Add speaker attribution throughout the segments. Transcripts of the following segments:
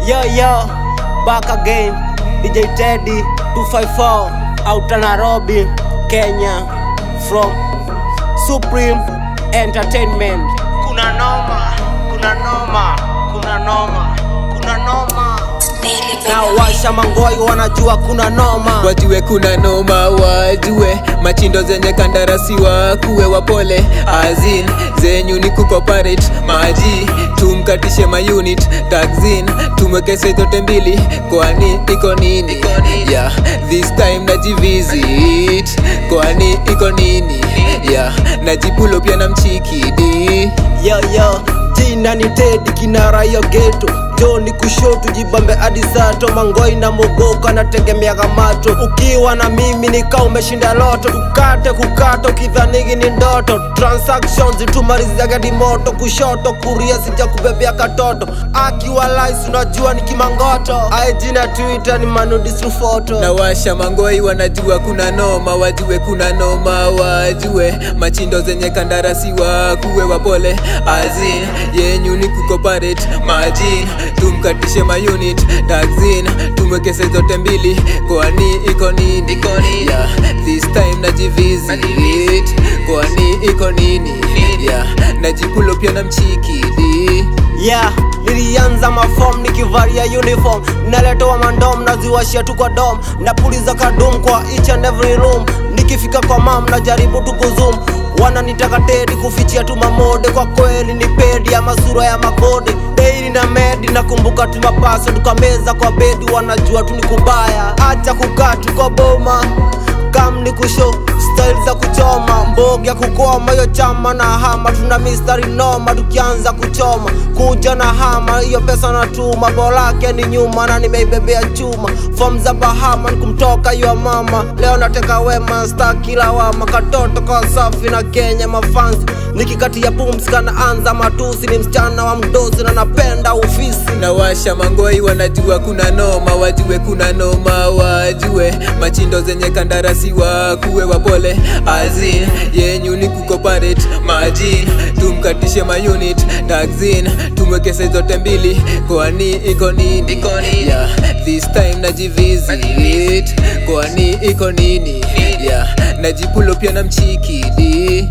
Speaker 1: Yo yo, back again. DJ Teddy 254 out of Nairobi, Kenya. From Supreme Entertainment. Kuna noma, kuna noma, kuna noma, kuna noma. Na washa mangoi wanajua kuna noma.
Speaker 2: wajue kuna noma wajue machindo zenye kandarasi wakuwe wapole azin zenyu ni kukoparate maji tumkatishe maunit taxin tumwekese zote mbili kwani iko nini yeah, this time najivisit kwani iko nini yeah, najipulo pia na mchikidi
Speaker 1: Yo yo, jina ni Teddy kinara yo geto Joni kushoto jibambe hadi sato mangoi na mogoka nategemea macho ukiwa na mimi nika umeshinda loto kukate kukata ukidhanigi ni ndoto transactions tumaliziagadi moto kushoto kuria sija kubebea katoto akiwa lais unajua ni kimangoto aijina twitter ni manudisru foto
Speaker 2: na washa mangoi wanajua kuna noma wajue kuna noma wajue machindo zenye kandarasi wakuwe wapole azin yenyu ni kukoparate majin tumkatishe maunit taxin tumwekese zote mbili kwani iko nini yeah, this time najivisit kwani iko nini yeah, najipulo pia na mchikidi
Speaker 1: yeah nilianza mafom nikivalia uniform naletewa mandom naziwashia tu kwa dom napuliza kadum kwa each and every room nikifika kwa mam najaribu tu kuzum wananitaka tedi kufichia tu mamode kwa kweli ni pedi ama sura ya makode daily na medi nakumbuka tu mapaso kwa meza kwa bedi wanajua tu ni kubaya acha kukaa tu kwa boma kam ni kusho style za kuchoma mbogi ya kukoma hiyo chama na hama tuna mistari noma tukianza kuchoma kuja na hama hiyo pesa natuma bolake ni nyuma na nimeibebea chuma fom za bahama ni kumtoka hiyo mama leo nateka wema sta kila wama katoto kwa safi na kenya mafansi nikikatia pumsi kana anza matusi ni msichana wa mdosi na napenda ofisi
Speaker 2: na washa mangoi wanajua kuna noma wajue kuna noma wajue machindo zenye kandarasi wakuwe wapole azin yenyu ni kukoparate majin tumkatishe maunit taxin tumwekese zote mbili kwani iko nini yeah, this time najivisit kwani iko nini yeah, najipulo pia na mchikidi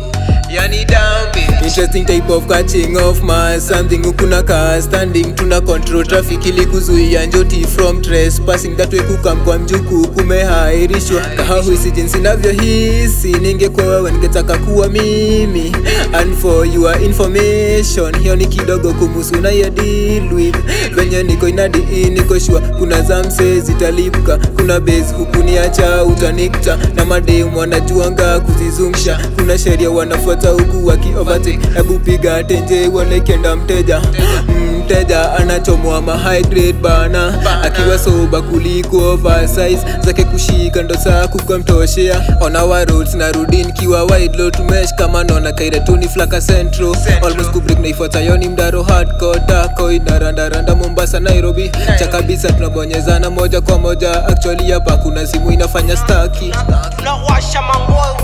Speaker 2: yani dambi interesting type of catching of mass something ukuna car standing tuna control traffic ili kuzuia njoti from trespassing that way kukam kwa mjuku kumehairishwa kahahuisi jinsi navyohisi ningekuwa wewe ningetaka kuwa mimi and for your information hiyo ni kidogo kumusu na ya deal with venye niko inadi niko shua kuna zamse zitalipka kuna base hukuniacha utanikta na mademu wanajuanga kuzizungusha kuna sheria wanafuata huku wakiovertake hebu piga tenje uone kenda mteja mteja anachomwa ma high grade bana akiwa soba kuliko oversize zake kushika ndo saa kukamtoshea on our roads narudi nikiwa wide low tumesh kama naona kairetuni flaka centro almost kubrik naifuata yoni mdaro hardcore dako inarandaranda mombasa nairobi cha kabisa tunabonyezana moja kwa moja actually hapa kuna simu inafanya staki
Speaker 1: tunawasha mangoi